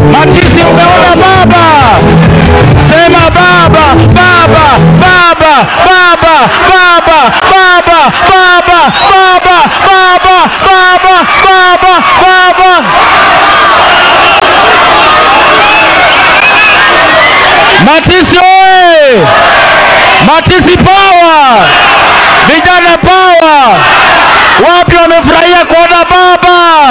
Matisi, umeona baba? Sema baba, baba, baba, baba, baba, baba, baba, baba, baba, baba, baba, baba. Matisi oye! Matisi power! Vijana power! Wapi wamefurahia kuona baba?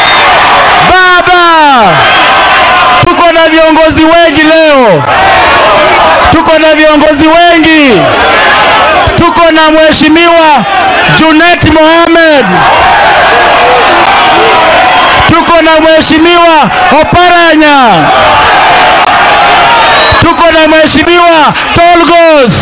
Baba! Tuko na viongozi wengi leo, tuko na viongozi wengi, tuko na mheshimiwa Junet Mohamed, tuko na mheshimiwa Oparanya, tuko na mheshimiwa Tolgos,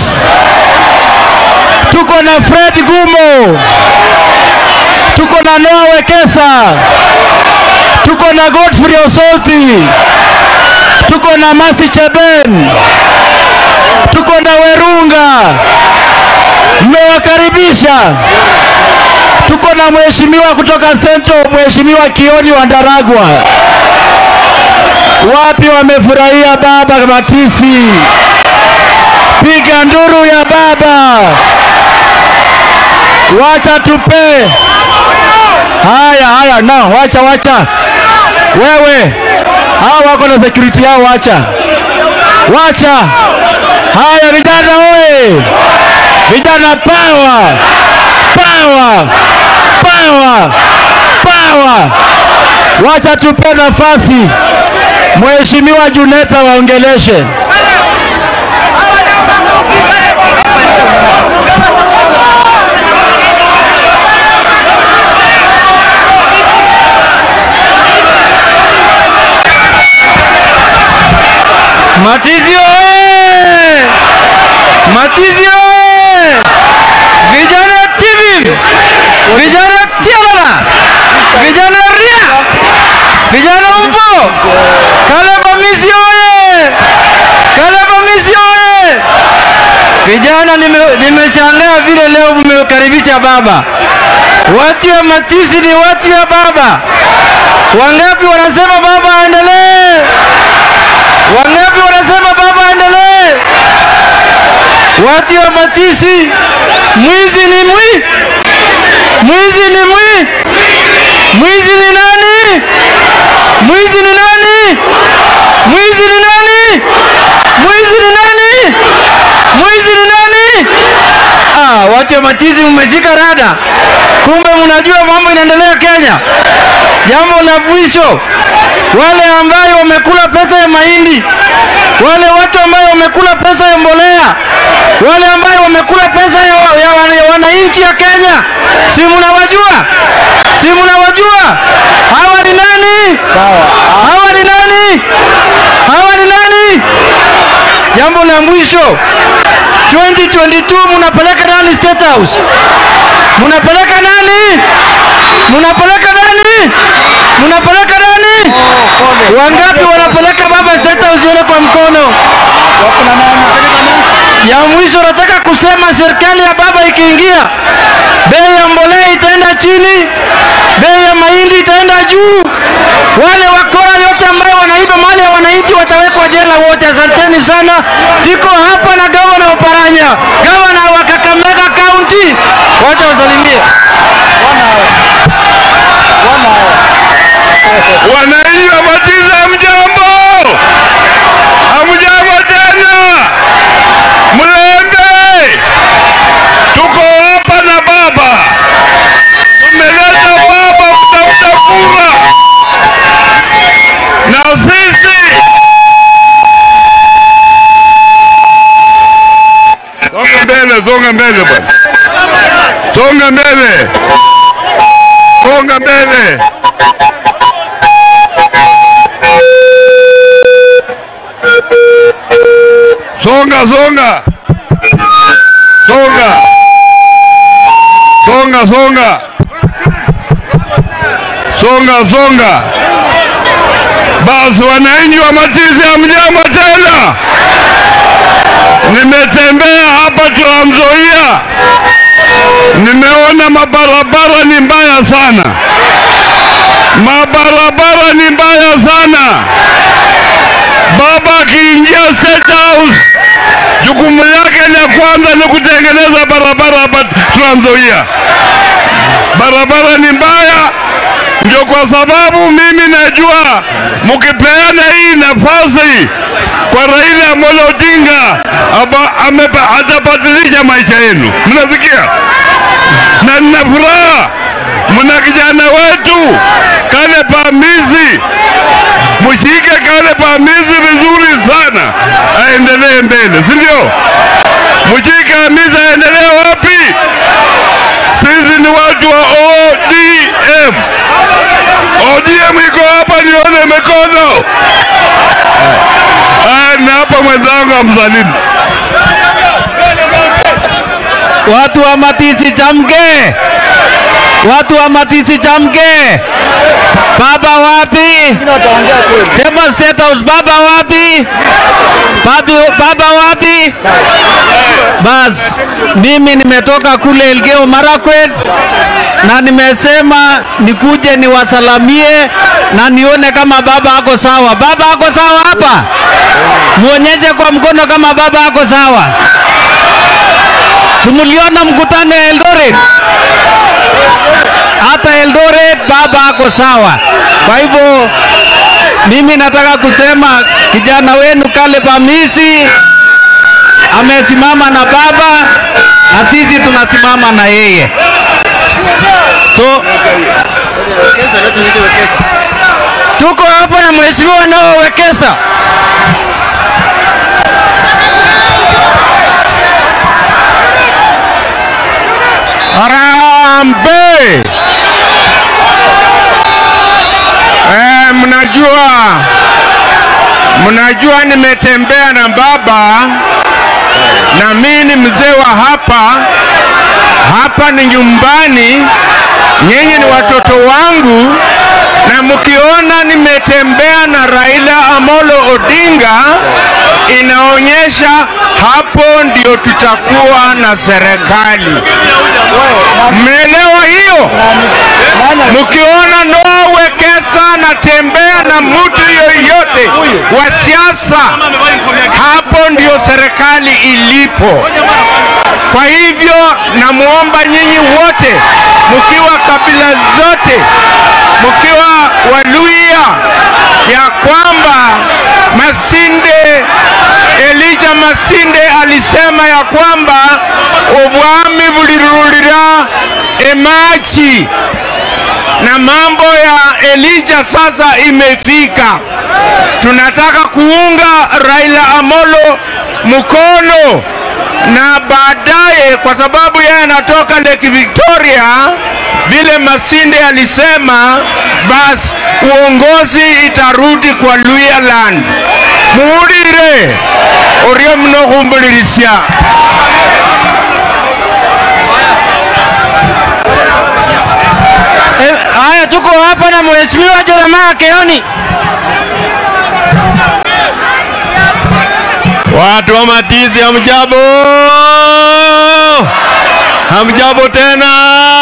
tuko na Fred Gumo, tuko na Noah Wekesa, tuko na Godfrey Osoti, tuko na Masi Cheben, tuko na Werunga, mmewakaribisha. Tuko na mheshimiwa kutoka Sento, mheshimiwa Kioni wa Ndaragwa. Wapi wamefurahia baba Matisi? Piga nduru ya baba, wacha tupe. Haya haya, na wacha wacha, wewe hao wako na security yao, wacha wacha. Haya vijana oye, vijana power, power, power, power. Wacha tupe nafasi Mheshimiwa Juneta waongeleshe. Matizi oye! Matizi oye! Vijana TV! Vijana Tialala! Vijana Ria! Vijana Mpo! Kaleba Misi oye! Kaleba Misi oye! Vijana nime- nimeshangaa vile leo mmekaribisha baba. Watu ya Matisi ni watu ya baba. Wangapi wanasema baba aendelee? Wangapi wanasema baba aendelee? Watu wa Matisi, mwizi ni mwi, mwizi ni mwi, mwizi ni nani? Mwizi ni nani? Mwizi ni nani? Mwizi ni nani? Mwizi ni nani? Ah, watu wa Matisi mmeshika rada, kumbe mnajua mambo inaendelea Kenya. Jambo la mwisho, wale ambayo wamekula pesa ya mahindi, wale watu ambayo wamekula pesa ya mbolea, wale ambayo wamekula pesa ya, ya, wana- ya wananchi ya Kenya, si mnawajua? Si mnawajua? Hawa ni nani? Hawa ni nani? Hawa ni nani? Jambo la mwisho 2022 mnapeleka nani State House? Mnapeleka nani? Mnapeleka nani? Mnapeleka nani? Wangapi wanapeleka baba State House yule kwa mkono? Ya mwisho nataka kusema serikali ya baba ikiingia, bei ya mbolea itaenda chini, bei ya mahindi itaenda juu. Wale wakora yote ambayo wanaiba mali ya wananchi watawekwa jela wote. Asanteni sana. Tuko hapa na gavana Oparanya, gavana wa Kakamega County. Wacha wasalimie. Wananchi wa Matizi hamjambo? Hamjambo tena? Mlembe, tuko hapa na baba, tumeleta baba kutafuta kura na sisi songa mbele, songa mbele bwana, songa mbele, songa mbele. Songa, songa. Songa. Songa, songa. Songa, songa. Basi wananchi wa Matizi hamjambo tena. Nimetembea hapa Trans Nzoia, nimeona mabarabara ni mbaya sana, mabarabara ni mbaya sana. State House, jukumu yake la kwanza ni kutengeneza barabara hapa Trans Nzoia. Barabara ni mbaya, ndio kwa sababu mimi najua mkipeana hii nafasi kwa Raila Amolo Odinga aba- amepa- atabadilisha maisha yenu. Mnasikia? na nina furaha, mna kijana wetu Kale Pamisi, mshike Kale Pamisi vizuri sana, aendelee mbele, si ndio? Mshike Hamisi aendelee wapi? Sisi ni watu wa ODM. ODM iko hapa, nione mikono. Aya, na hapa mwenzangu amsalimu. Watu wa Matisi chamke, watu wa Matisi chamke. Baba wapi? Sema State House. Baba wapi? Babi, baba wapi? Bas, mimi nimetoka kule Elgeyo Marakwet na nimesema nikuje niwasalamie na nione kama baba ako sawa. Baba ako sawa hapa? Muonyeshe kwa mkono kama baba ako sawa. Tumuliona mkutano ya Eldoret, hata Eldoret baba ako sawa. Kwa hivyo mimi nataka kusema kijana wenu Kale Pamisi amesimama na baba na sisi tunasimama na yeye. So tuko hapa na mheshimiwa Noah Wekesa. Harambee! Eh, mnajua mnajua nimetembea na baba na mimi ni mzee wa hapa. Hapa ni nyumbani, nyinyi ni watoto wangu, na mkiona nimetembea na Raila Amolo Odinga inaonyesha hapo ndio tutakuwa na serikali. Mmeelewa hiyo? Mkiona Noah Wekesa natembea na mtu yoyote wa siasa, hapo ndio serikali ilipo. Kwa hivyo namwomba nyinyi wote, mkiwa kabila zote, mkiwa Waluya, ya kwamba Masinde Elijah Masinde alisema ya kwamba ubwami bulirulira emachi na mambo ya Elijah sasa imefika. Tunataka kuunga Raila Amolo mkono na baadaye, kwa sababu yeye anatoka Lake Victoria, vile Masinde alisema, basi uongozi itarudi kwa Luhyaland. muwulire oryo muno khumbulirisya Eh, Haya, tuko hapa na mheshimiwa Jeremiah Keoni. Watu wa Matizi, hamjambo? Hamjambo tena.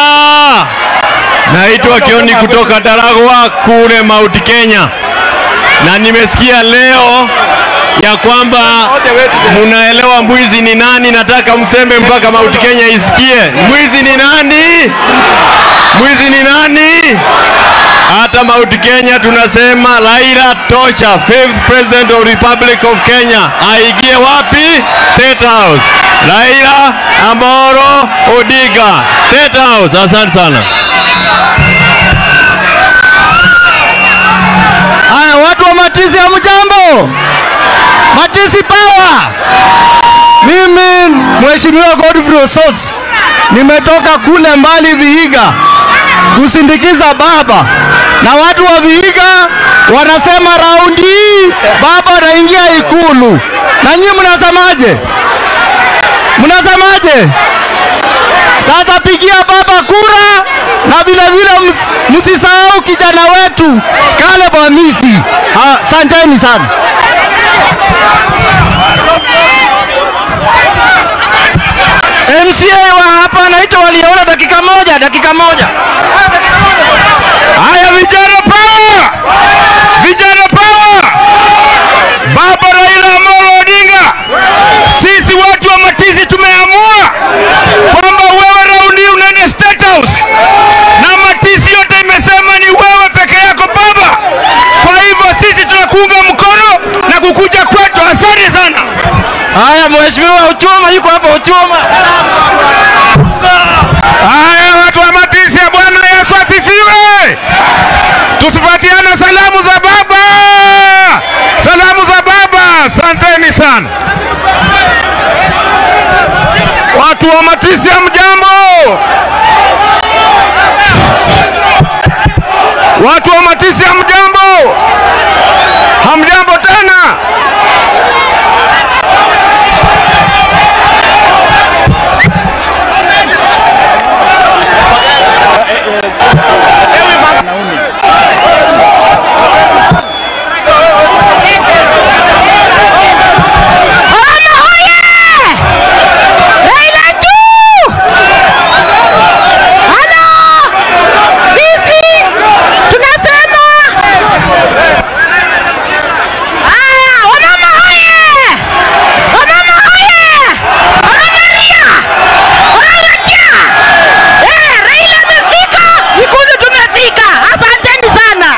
Naitwa Kioni kutoka Daragwa kule Mount Kenya, na nimesikia leo ya kwamba munaelewa mwizi ni nani. Nataka mseme mpaka Mount Kenya isikie mwizi ni nani, mwizi ni nani. Hata Mount Kenya tunasema Raila tosha, fifth president of Republic of Kenya aingie wapi? State House. Raila Amolo Odinga, State House. Asante sana. Haya, watu wa Matizi, hamjambo? Matizi power! Mimi mheshimiwa Godfrey Osotsi nimetoka kule mbali Vihiga kusindikiza baba, na watu wa Vihiga wanasema raundi hii baba anaingia Ikulu, na nyinyi mnasemaje? Mnasemaje? Sasa pigia baba kura na vile vile ms- msisahau kijana wetu Caleb Hamisi. Asanteni sana. MCA wa hapa anaitwa waliona dakika moja, dakika moja. Haya vijana power! Vijana power! Baba Raila Amolo tusipatiane salamu za baba, salamu za baba. Asanteni sana watu wa Matisi, hamjambo? Watu wa Matisi, hamjambo? Hamjambo tena? Sisi tunasema haya, wamama hoye! Wamama hoye! Wamama ria! Wanarudia! Eh, Raila amefika, Ikulu tumefika. Asanteni sana.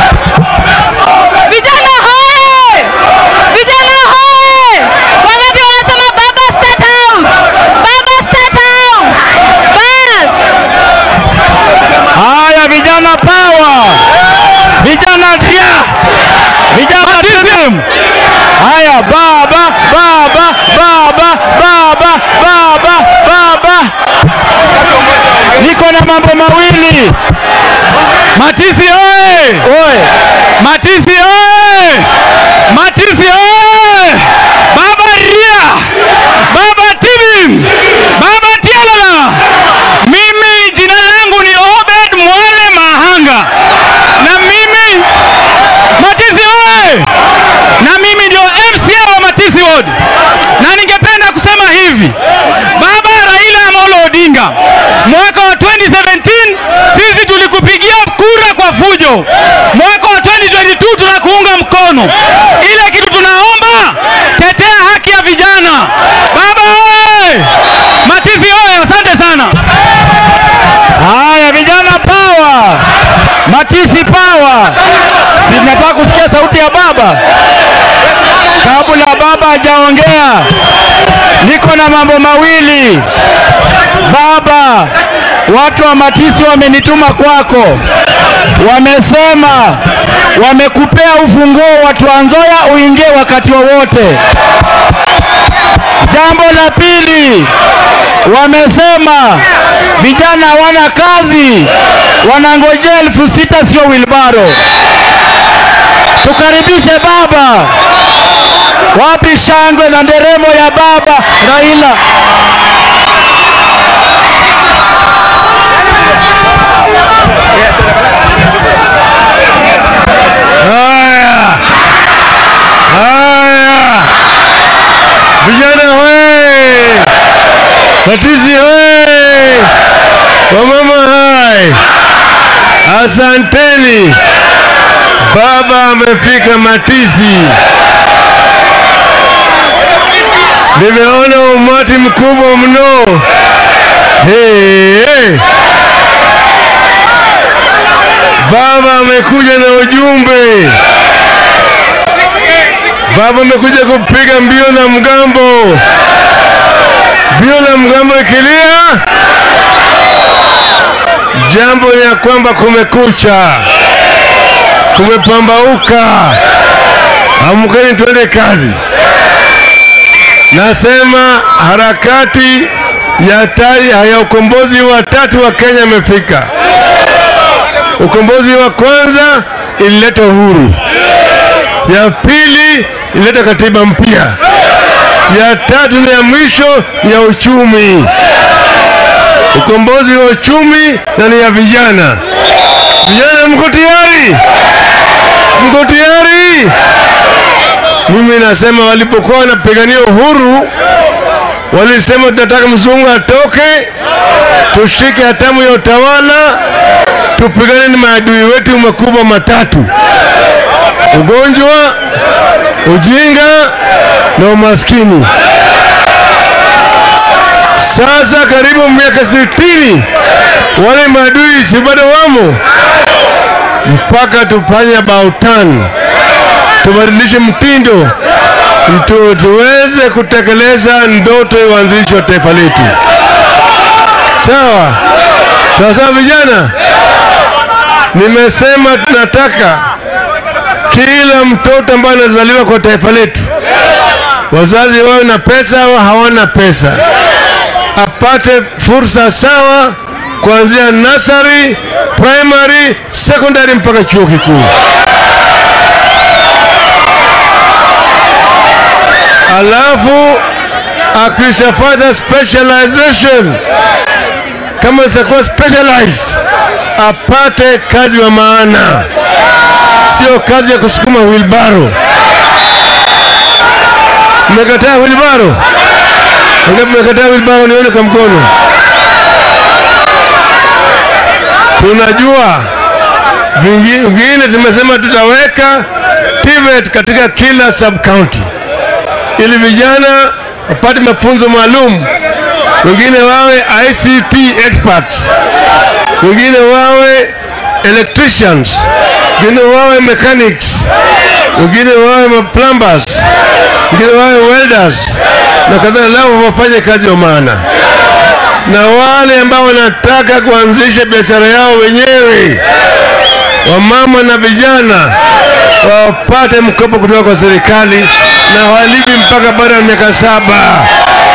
Vijana hoye! Vijana hoye! Wangapi wanasema baba State House? Baba State House! Bas! Haya vijana power, vijana dia, vijana tism. Haya baba, baba, baba, baba, baba, baba. Niko na mambo mawili. Matisi oye! Oye! Matisi oye! Matisi oye! Baba Ria! Baba Tibim! Baba Tialala! Mimi jina langu ni Obed Mwale Mahanga, na mimi Matisi oye! Na mimi ndio MCA wa Matisi Ward, na ningependa kusema hivi, Baba Raila Amolo Odinga, mwaka wa 2017 sisi tulikupigia kura kwa fujo, mwaka wa 2022 tunakuunga mkono. Ile kitu tunaomba, tetea haki ya vijana. Baba oye! Matisi oye! Asante sana. Haya vijana power, Matisi power. Si mnataka kusikia sauti ya baba? Kabla baba hajaongea, niko na mambo mawili. Baba, watu wa Matisi wamenituma kwako, wamesema wamekupea ufunguo wa Trans Nzoia uingie wakati wowote. Jambo la pili, wamesema vijana hawana kazi, wanangojea elfu sita sio wilbaro. Tukaribishe baba. Wapi shangwe na nderemo ya baba Raila? Haya, haya, vijana we, Matisi we, wamama hai, asanteni. Baba amefika Matisi. Nimeona umati mkubwa mno. Hey, hey. Baba amekuja na ujumbe. Baba amekuja kupiga mbio na mgambo. Mbio na mgambo ikilia, jambo ni ya kwamba kumekucha, kumepambauka. Amkeni twende kazi. Nasema harakati ya tari ya ukombozi wa tatu wa Kenya imefika. Ukombozi wa kwanza ilileta uhuru, ya pili ilileta katiba mpya, ya tatu na ya mwisho ni ya uchumi. Ukombozi wa uchumi na ni ya vijana. Vijana, mko tayari? Mko tayari? Mimi nasema walipokuwa wanapigania uhuru walisema tunataka mzungu atoke, tushike hatamu ya utawala, tupigane na maadui wetu makubwa matatu: ugonjwa, ujinga na umaskini. Sasa karibu miaka sitini, wale maadui si bado wamo, mpaka tufanye about turn, tubadilishe mtindo tu, tuweze kutekeleza ndoto ya uanzilishi wa taifa letu. Sawa sawa sawa, vijana. Nimesema tunataka kila mtoto ambaye anazaliwa kwa taifa letu, wazazi wawe na pesa au hawana pesa, apate fursa sawa kuanzia nursery, primary, secondary mpaka chuo kikuu. Alafu akishapata specialization, kama itakuwa specialized, apate kazi wa maana, sio kazi ya kusukuma wilbaro. Mmekataa wilbaro? Ngapi mmekataa wilbaro? Nione kwa mkono. Tunajua vingi- vingine, tumesema tutaweka TVET katika kila sub county ili vijana wapate mafunzo maalum, wengine wawe ICT experts, wengine wawe electricians, wengine wawe mechanics, wengine wawe ma plumbers, wengine wawe welders na kadhalika, lao wafanye kazi wa maana na wale ambao wanataka kuanzisha biashara yao wenyewe, wamama na vijana wapate mkopo kutoka kwa serikali na walipi mpaka baada ya miaka saba.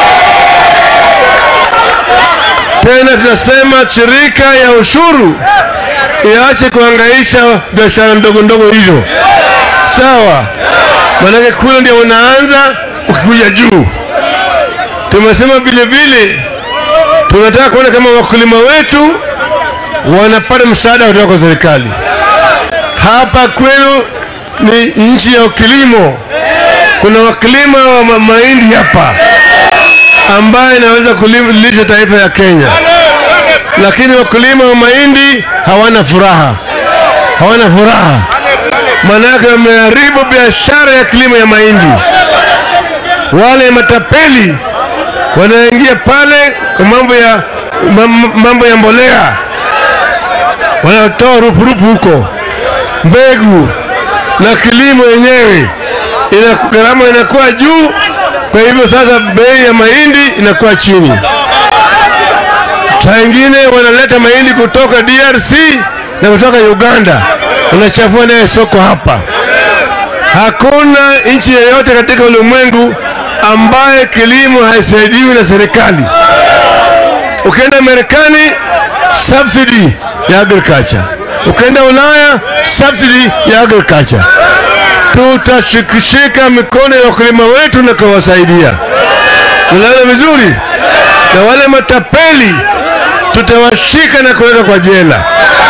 Tena tunasema shirika ya ushuru iache kuhangaisha biashara ndogo ndogo hizo, sawa? Maanake kule ndio unaanza ukikuja juu. Tumesema vile vile tunataka kuona kama wakulima wetu wanapata msaada kutoka kwa serikali. Hapa kwenu ni nchi ya kilimo, kuna wakulima wa ma- mahindi hapa ambaye inaweza kulisha taifa ya Kenya, lakini wakulima wa mahindi hawana furaha, hawana furaha, maanake wameharibu biashara ya kilimo ya mahindi. Wale matapeli wanaingia pale kwa mambo ya mam- mambo ya mbolea, wanatoa rupurupu huko, mbegu na kilimo yenyewe ina gharama inakuwa juu. Kwa hivyo sasa bei ya mahindi inakuwa chini. Saa ingine wanaleta mahindi kutoka DRC na kutoka Uganda, wanachafua naye soko hapa. Hakuna nchi yoyote katika ulimwengu ambaye kilimo haisaidiwi na serikali. Ukienda Marekani, subsidy ya agriculture. Ukienda Ulaya, subsidy ya agriculture. Tutashikishika mikono ya wakulima wetu na kuwasaidia. Unaona vizuri, na wale matapeli tutawashika na kuweka kwa jela.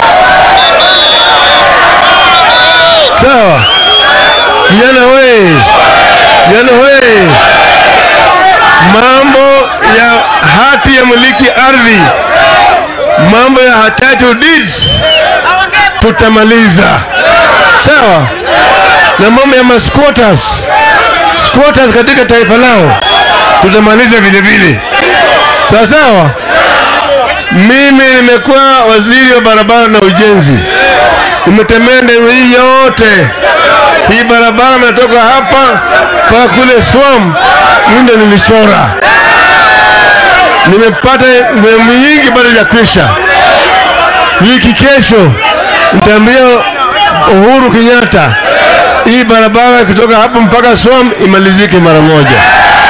Sawa vijana we, vijana we, mambo ya hati ya miliki ardhi, mambo ya title deeds tutamaliza, sawa, na mambo ya masquatters squatters katika taifa lao tutamaliza vile vile, sawa sawa. Mimi nimekuwa waziri wa barabara na ujenzi, nimetembea eneo hii yote. Hii barabara imetoka hapa mpaka kule Swam, mimi ndo nilichora. Nimepata sehemu nyingi bado ya kwisha. Wiki kesho nitaambia Uhuru Kenyatta hii barabara kutoka hapa mpaka Swam imalizike mara moja.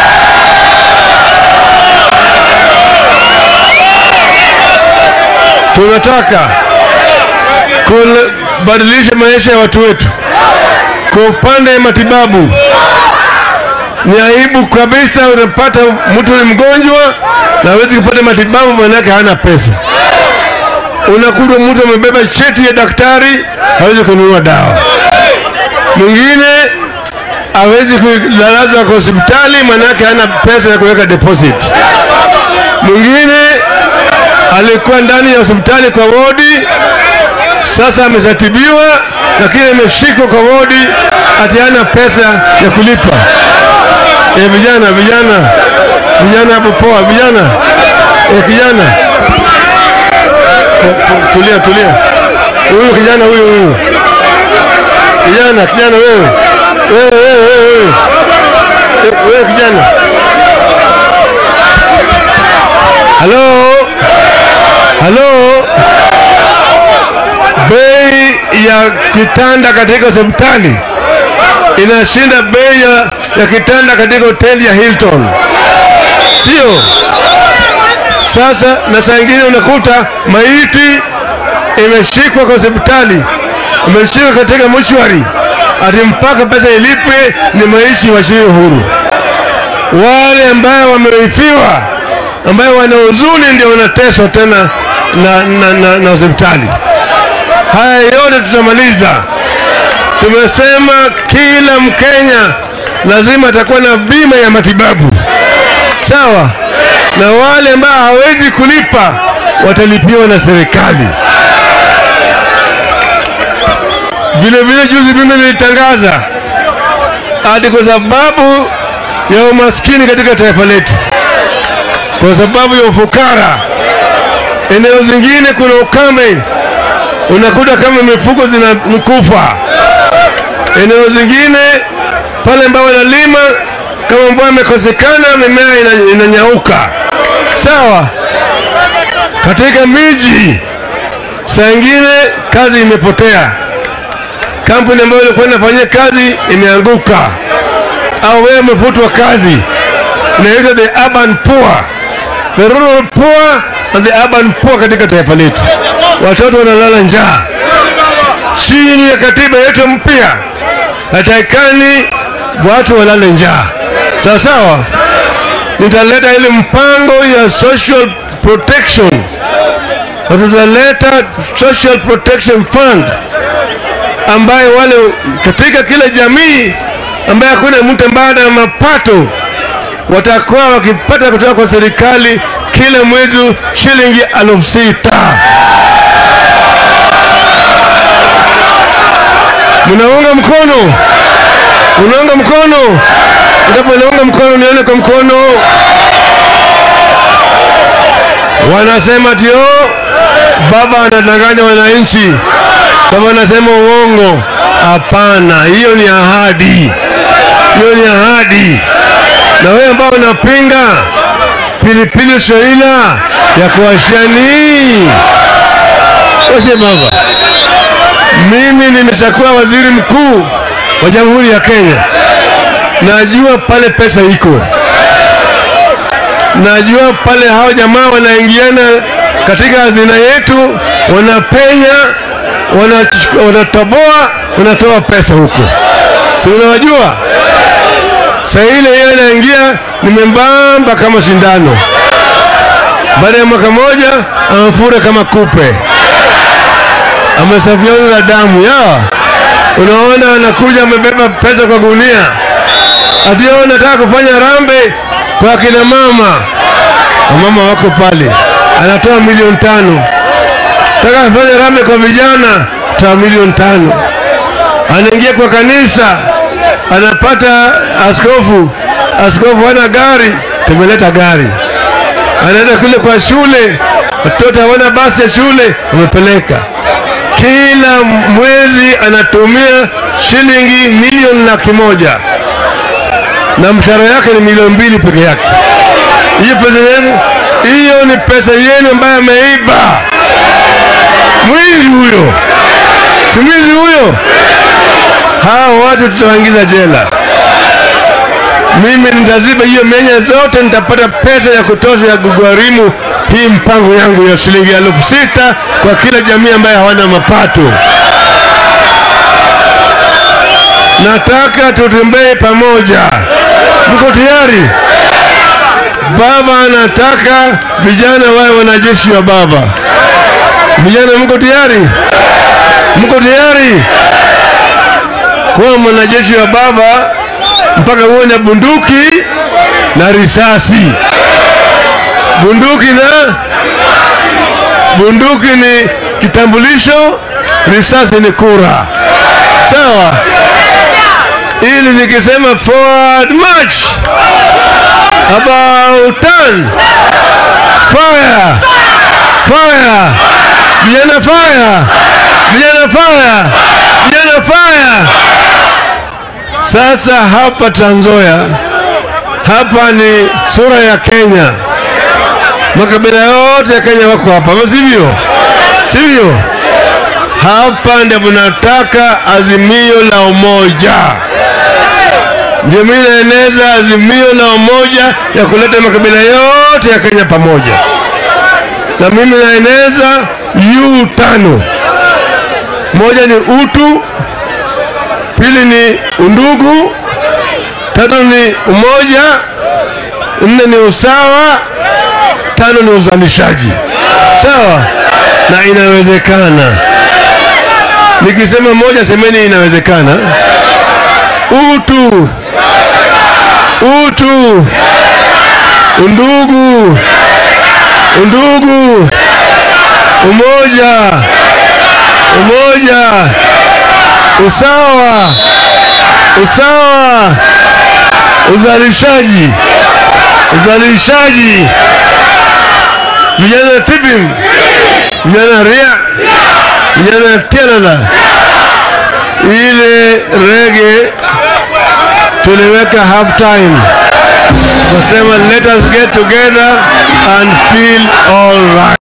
Tunataka kubadilisha maisha ya watu wetu. Kwa upande wa matibabu, ni aibu kabisa, unapata mtu ni mgonjwa na hawezi kupata matibabu, maanake hana pesa. Unakuta mtu amebeba cheti ya daktari, hawezi kununua dawa. Mwingine hawezi kulalazwa kwa hospitali, maanake hana pesa ya kuweka deposit. Mwingine alikuwa ndani ya hospitali kwa wodi, sasa ameshatibiwa, lakini ameshikwa kwa wodi, ati hana pesa ya kulipa. E, vijana vijana vijana hapo poa, vijana e, kijana tulia tulia, huyu kijana huyu huyu kijana kijana, wewe wewe wewe wewe wewe wewe kijana, halo halo, bei ya kitanda katika hospitali inashinda bei ya, ya kitanda katika hoteli ya Hilton, sio? Sasa na saa ingine unakuta maiti imeshikwa kwa hospitali, imeshikwa katika mochwari, ati mpaka pesa ilipwe ni maisha washiri huru. Wale ambao wamerifiwa, ambayo wana huzuni, ndio wanateswa tena na, na, na, na hospitali. Haya yote tutamaliza. Tumesema kila Mkenya lazima atakuwa na bima ya matibabu, sawa, na wale ambao hawezi kulipa watalipiwa na serikali. Vile vile juzi mimi nilitangaza ati kwa sababu ya umaskini katika taifa letu, kwa sababu ya ufukara, eneo zingine kuna ukame, unakuta kama mifugo zinakufa. Eneo zingine pale ambao wanalima, kama mvua imekosekana, mimea ina- inanyauka. Sawa, katika miji saa ingine kazi imepotea, kampuni ambayo ilikuwa inafanyia kazi imeanguka, au wewe umefutwa kazi. Inaitwa the urban poor, the rural poor and the urban poor katika taifa letu. Watoto wanalala njaa chini ya katiba yetu mpya, hatakikani watu walale njaa. Sawa sawa, nitaleta ile mpango ya social protection na tutaleta social protection fund ambaye wale katika kila jamii ambaye hakuna mtu ambaye ana mapato watakuwa wakipata kutoka kwa serikali kila mwezi shilingi elfu sita. Mnaunga mkono? Unaunga mkono? Ndipo naunga mkono, nione kwa mkono. Wanasema tio baba anadanganya wananchi, baba anasema uongo. Hapana, hiyo ni ahadi, hiyo ni ahadi. Na wewe ambao unapinga pilipili soila ya kuwashani washe baba, mimi nimeshakuwa waziri mkuu wa Jamhuri ya Kenya, najua pale pesa iko najua pale hao jamaa wanaingiana katika hazina yetu, wanapenya, wanach- wanatoboa, wanatoa pesa huko, si unawajua? Saa ile yeye anaingia ni membamba kama sindano, baada ya mwaka moja amefura kama kupe, amesafiana na damu ya unaona, anakuja amebeba pesa kwa gunia, ati yeye anataka kufanya rambe kwa akina mama, wamama wako pale, anatoa milioni tano. Taka afanye rambe kwa vijana, toa milioni tano. Anaingia kwa kanisa, anapata askofu, askofu hana gari, tumeleta gari. Anaenda kule kwa shule, watoto hawana basi ya shule, umepeleka. Kila mwezi anatumia shilingi milioni laki moja na mshahara yake ni milioni mbili peke yake. Hiyo pesa yenu, hiyo ni pesa yenu ambayo ameiba. Mwizi huyo, si mwizi huyo? Hao watu tutawaingiza jela. Mimi nitaziba hiyo menye zote, nitapata pesa ya kutosha ya kugharimu hii mpango yangu ya shilingi elfu sita kwa kila jamii ambayo hawana mapato. Nataka tutembee pamoja. Mko tayari? Baba anataka vijana wawe wanajeshi wa baba. Vijana, mko tayari? Mko tayari kuwa mwanajeshi wa baba mpaka uwe na bunduki na risasi? Bunduki na bunduki ni kitambulisho, risasi ni kura. Sawa? ili nikisema forward march about turn fire fire vijana fire vijana fire vijana fire sasa hapa Trans Nzoia hapa ni sura ya Kenya makabila yote ya Kenya wako hapa ama sivyo sivyo hapa ndio mnataka azimio la umoja, ndio mimi naeneza azimio la umoja ya kuleta makabila yote ya Kenya pamoja, na mimi naeneza U tano. Moja ni utu, pili ni undugu, tatu ni umoja, nne ni usawa, tano ni uzalishaji. Sawa, na inawezekana. Nikisema moja, semeni inawezekana. Utu, utu, undugu, undugu, umoja, umoja, usawa, usawa, uzalishaji, uzalishaji, vijana tibim, vijana ria, vijana tialala. Ile rege tuliweka half time, nasema let us get together and feel all right.